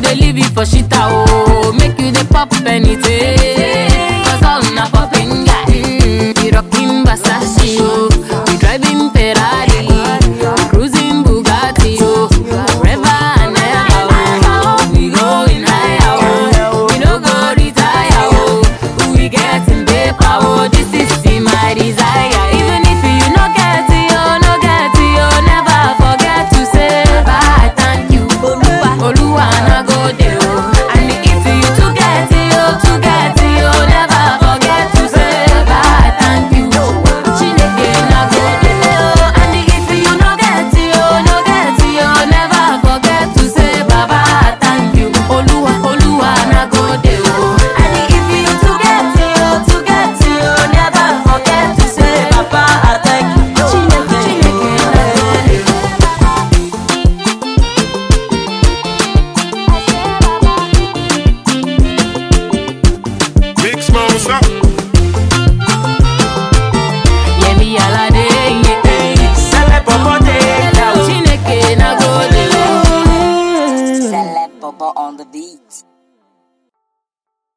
dey leave it for shita oh. Make you dey pop anything. Cause all na popping guy. Mm, we rocking Versace oh. We driving Ferrari. We cruising Bugatti oh. Forever and ever oh. We going higher oh. We no go retire oh. We getting paper oh. This is my desire. Even if you no get it oh, no get it oh, never forget to say bye. Thank you, Oluwa. Oluwa na go dey oh. And if you to get it oh, to get it oh, never forget to say bye. Thank you, Chineke na go dey oh. And if you no get it oh, no get it oh, never forget to say baba thank you, Oluwa. Oluwa na go dey oh. And if you to get it oh, to get it oh, never forget to say baba thank you, Chineke, Chineke na go dey oh. Big smalls up. Yemi Alade, yeah. Sele popo dey down. Chineke na go dey oh. Celeb Bobo on the beat.